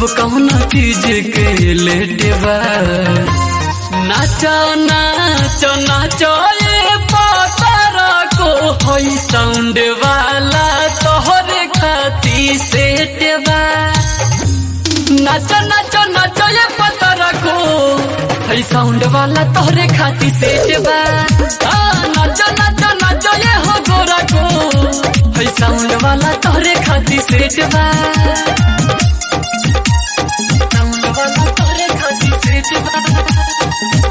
कौन चीज के लेट बा नाचो नाचो नाचो ये पतरा को होई साउंड वाला तोहरे खाती सेट बा नाचो नाचो नाचो ये पतरा को होई साउंड वाला तोहरे खाती सेट बा हाँ, नाचो नाचो नाचो ये हो गोरा को होई साउंड वाला तोहरे खाती सेट बा साउंड वाला तोहरे खाती सेट बा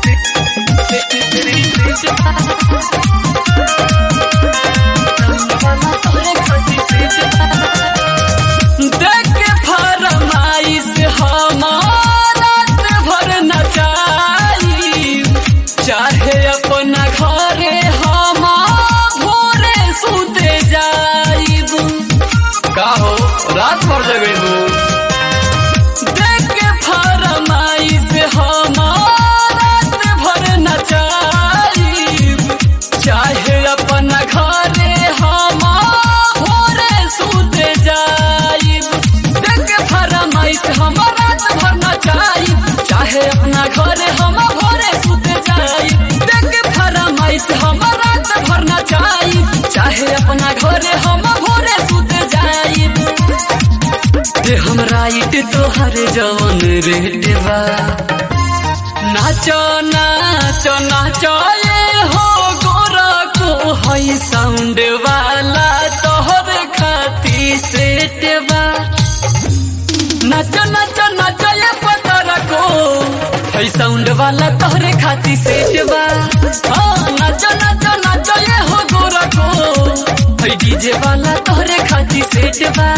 देख के फरमाइश हमारा भर नचाई चाहे अपना घरे हम भोरे सुते जाइब का हो रात भर जगेबू देख के फरमाइश हमारा भर नचाई चाहे अपना घरे हम भोरे सुते जाइब देख के फरमाइश हमारा भर नचाई चाहे अपना घरे हम भोरे सुते जाइब देख के फरमाइश हमारा भर नचाई चाहे अपना घरे हम भोरे सुते जाइब ते हम राइट तोहर जवन रेट बा नाचो नाचो नाचो ये हो गोरा को हई साउंड वाला तोहर खाती सेट बा नाचो नाचो नाचो ये पतरा को हई साउंड वाला तोहरे खाती सेट बा हाँ, नाचो नाचो नाचो ये हो गोरा को हई डीजे वाला तोहरे खाती सेट बा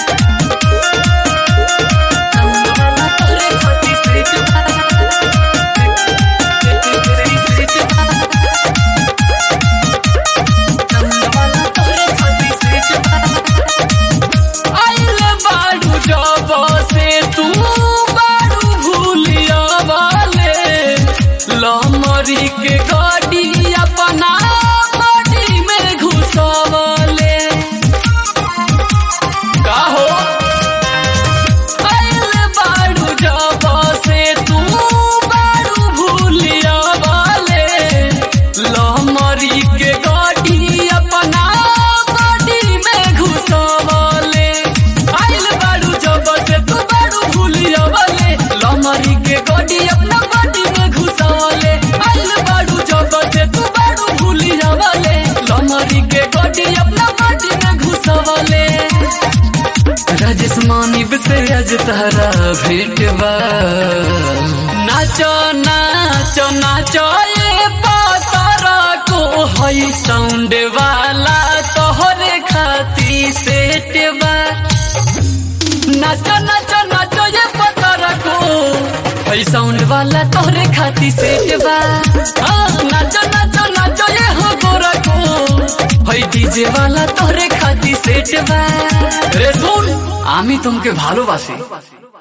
साउंड वाला तोहरे खाती सेट बा आइल बाडू जब से तू बाडू भूलिया वाले लमरी के गाड़ी अपना बॉडी में घुसवले का हो आइल बाडू जब से तू बाडू भूलिया वाले लमरी के गाड़ी अपना बॉडी में घुसवले आइल बाडू जब से तू बाडू भूलिया वाले लमरी के गाड़ी अपना बॉडी में घुसवले आइल बाडू जब से तू बाडू भूलिया वाले लमरी के गाड़ी अपना बॉडी में घुसवले राजेश मानिब से आज तारा भेट बा नाचो नाचो नाचो ये पातरा को हई साउंड वाला तोहरे खाती सेट बा नाचो नाचो नाचो ये पतरा को हई साउंड वाला तोहरे खाती सेट बा हाँ, नाचो नाचो नाचो ये हो गोरा को हई डीजे वाला तोहरे खाती সেট বা রে শুন আমি তোমাকে ভালোবাসি